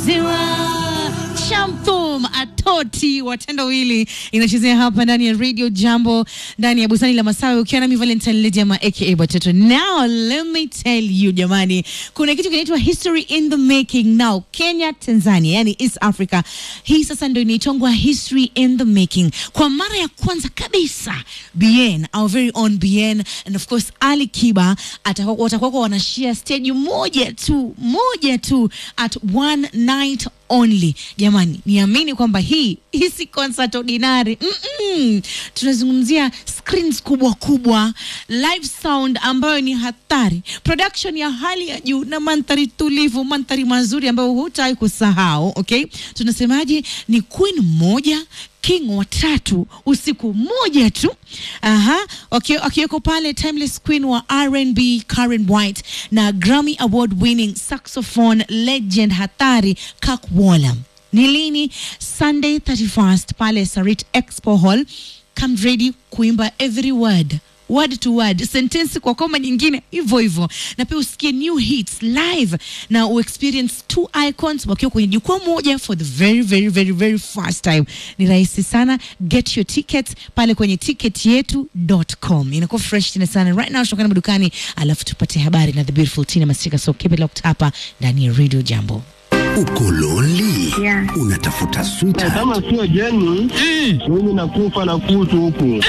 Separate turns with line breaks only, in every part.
Ziwa Shamthum Atoti watendawili inachezea hapa ndani ya Radio Jambo ndani ya bustani la Masawe ukiwa nami Valentine Lediama aka Batoto. Now let me tell you jamani, kuna kitu kinaitwa history in the making now. Kenya, Tanzania, yani East Africa, hii sasa ndio inaitongwa history in the making. Kwa mara ya kwanza kabisa Bien, our very own Bien and of course Ali Kiba atakuwa watakuwa wanashare stage moja tu moja tu at one night only. Jamani, niamini kwamba hii hii si concert ordinary. Mm -mm. Tunazungumzia screens kubwa kubwa, live sound ambayo ni hatari, production ya hali ya juu na mandhari tulivu, mandhari mazuri ambayo hutawahi kusahau. Okay, tunasemaje? Ni queen mmoja king watatu usiku mmoja tu. Aha, okay, akiweko pale timeless queen wa R&B Karen White na Grammy award winning saxophone legend hatari Kak Waller. Ni lini? Sunday 31st pale Sarit Expo Hall. Come ready kuimba every word word to word, sentensi kwa koma nyingine hivyo hivyo, na pia usikie new hits live na uexperience two icons wakiwa kwenye jukwaa moja for the very very very very first time. Ni rahisi sana, get your tickets pale kwenye ticketyetu.com. Inakuwa fresh tena sana. Right now tunakana madukani, alafu tupate habari na the beautiful Tina Masika. So keep it locked hapa ndani ya Radio Jambo.
Uko lonely?
Yeah.
Unatafuta sweetheart,
kama sio jeni mimi nakufa na kutu huku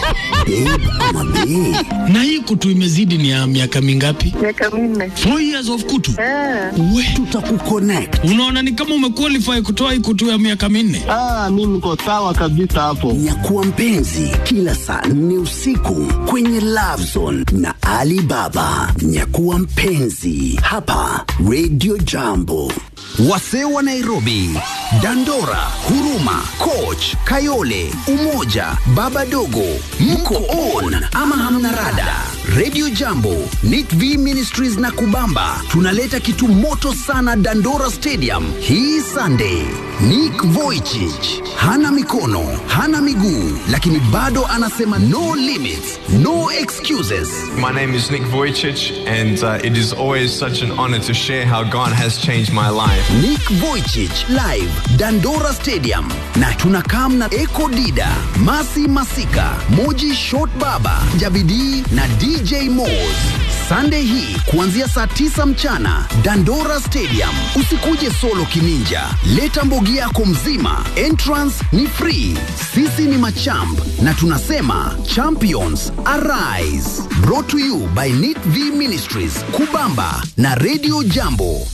babe ama bae?
na hii kutu imezidi ni ya miaka mingapi?
miaka minne.
Four years of kutu.
Ah,
We,
Tutakuconnect.
unaona ni kama umequalify kutoa hii kutu ya miaka minne.
ah, mi niko sawa kabisa hapo
Nyakuwa mpenzi kila saa nne usiku kwenye Love Zone na Ali Baba. Nyakuwa mpenzi hapa Radio Jambo. Wasee wa Nairobi, Dandora, Huruma, Coach, Kayole, Umoja, Baba Dogo, mko on ama hamna rada? Radio Jambo, Nit V Ministries na Kubamba tunaleta kitu moto sana Dandora Stadium hii Sunday. Nick Vujicic hana mikono, hana miguu, lakini bado anasema no limits, no excuses.
My name is Nick Vujicic, and uh, it is always such an honor to share how God has changed my life.
Nick Vujicic live Dandora Stadium, na tunakam na Eko Dida, Masi Masika, Moji Short Baba, Jabidi na DJ Moz. Sunday hii kuanzia saa tisa mchana Dandora Stadium. Usikuje solo kininja, leta mbogi yako mzima. Entrance ni free. Sisi ni machamp na tunasema champions arise. Brought to you by Nit V Ministries, Kubamba na Radio Jambo.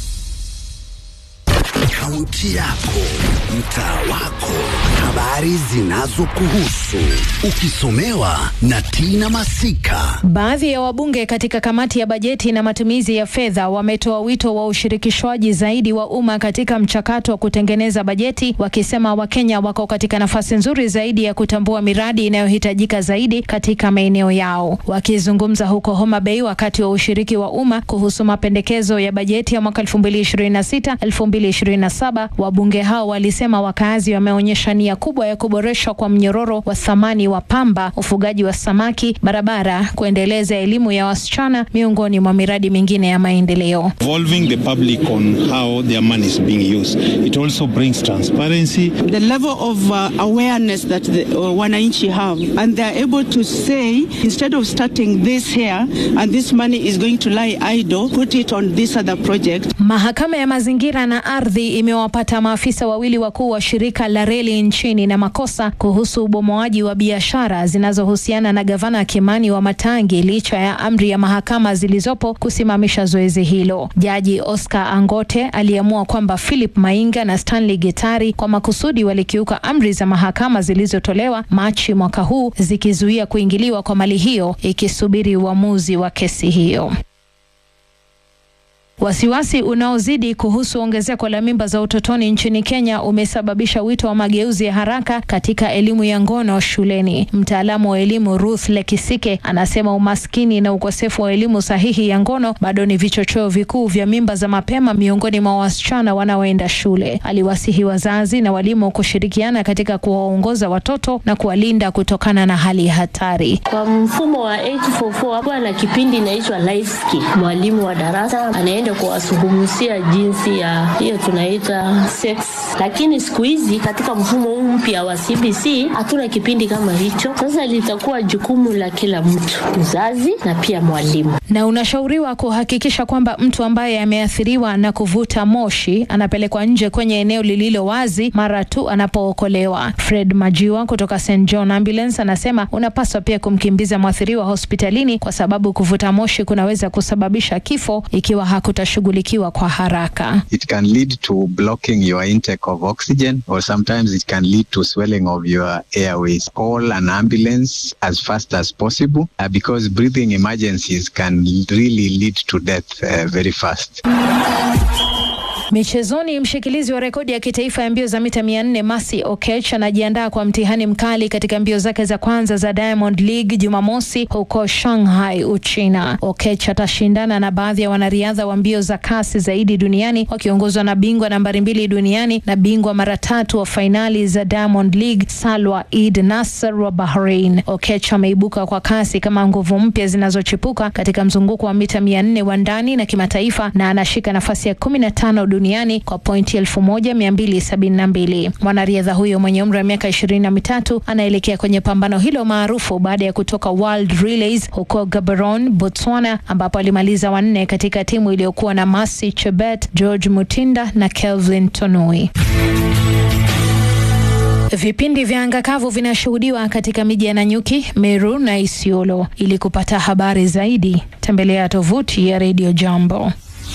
Kaunti yako, mtaa wako, habari zinazokuhusu, ukisomewa na Tina Masika.
Baadhi ya wabunge katika kamati ya bajeti na matumizi ya fedha wametoa wito wa ushirikishwaji zaidi wa umma katika mchakato wa kutengeneza bajeti, wakisema Wakenya wako katika nafasi nzuri zaidi ya kutambua miradi inayohitajika zaidi katika maeneo yao. Wakizungumza huko Homa Bay wakati wa ushiriki wa umma kuhusu mapendekezo ya bajeti ya mwaka 2026 2027, wabunge hao walisema wakazi wameonyesha nia kubwa ya kuboreshwa kwa mnyororo wa thamani wa pamba, ufugaji wa samaki, barabara, kuendeleza elimu ya wasichana miongoni mwa miradi mingine ya maendeleo.
involving the public on how their money is being used. It also brings transparency.
the level of uh, awareness that the uh, wananchi have and they are able to say instead of starting this here and this money is going to lie idle put it on this other project
Mahakama ya mazingira na ardhi imewapata maafisa wawili wakuu wa shirika la reli nchini na makosa kuhusu ubomoaji wa biashara zinazohusiana na gavana Kimani wa Matangi licha ya amri ya mahakama zilizopo kusimamisha zoezi hilo. Jaji Oscar Angote aliamua kwamba Philip Mainga na Stanley Gitari kwa makusudi walikiuka amri za mahakama zilizotolewa Machi mwaka huu zikizuia kuingiliwa kwa mali hiyo ikisubiri uamuzi wa kesi hiyo. Wasiwasi unaozidi kuhusu ongezeko la mimba za utotoni nchini Kenya umesababisha wito wa mageuzi ya haraka katika elimu ya ngono shuleni. Mtaalamu wa elimu Ruth Lekisike anasema umaskini na ukosefu wa elimu sahihi ya ngono bado ni vichocheo vikuu vya mimba za mapema miongoni mwa wasichana wanaoenda shule. Aliwasihi wazazi na walimu kushirikiana katika kuwaongoza watoto na kuwalinda kutokana na hali hatari.
Kwa mfumo wa 844 hapo ana kipindi inaitwa life skill. Mwalimu wa darasa anaenda
waende kuwazungumzia jinsi ya hiyo tunaita sex, lakini siku hizi katika mfumo huu mpya wa CBC hatuna kipindi kama hicho. Sasa litakuwa jukumu la kila mtu, mzazi na pia mwalimu.
Na unashauriwa kuhakikisha kwamba mtu ambaye ameathiriwa na kuvuta moshi anapelekwa nje kwenye eneo lililo wazi mara tu anapookolewa. Fred Majiwa kutoka St John Ambulance anasema unapaswa pia kumkimbiza mwathiriwa hospitalini kwa sababu kuvuta moshi kunaweza kusababisha kifo ikiwa hakutashughulikiwa kwa haraka.
It can lead to blocking your intake of oxygen or sometimes it can lead to swelling of your airways. Call an ambulance as fast as possible uh, because breathing emergencies can really lead to death uh, very fast.
Michezoni, mshikilizi wa rekodi ya kitaifa ya mbio za mita 400 Mercy Okech anajiandaa kwa mtihani mkali katika mbio zake za kwanza za Diamond League Jumamosi huko Shanghai, Uchina. Okech atashindana na baadhi ya wanariadha wa mbio za kasi zaidi duniani wakiongozwa na bingwa nambari mbili duniani na bingwa mara tatu wa fainali za Diamond League Salwa Eid Nasser wa Bahrain. Okech ameibuka kwa kasi kama nguvu mpya zinazochipuka katika mzunguko wa mita 400 wa ndani na kimataifa na anashika nafasi ya 15 duniani kwa pointi 1272. Mwanariadha huyo mwenye umri wa miaka ishirini na mitatu anaelekea kwenye pambano hilo maarufu baada ya kutoka World Relays huko Gaborone, Botswana, ambapo alimaliza wanne katika timu iliyokuwa na Mercy Chebet, George Mutinda na Kelvin Tonoi. Vipindi vya anga kavu vinashuhudiwa katika miji ya Nanyuki, Meru na Isiolo. Ili kupata habari zaidi, tembelea tovuti ya Radio Jambo.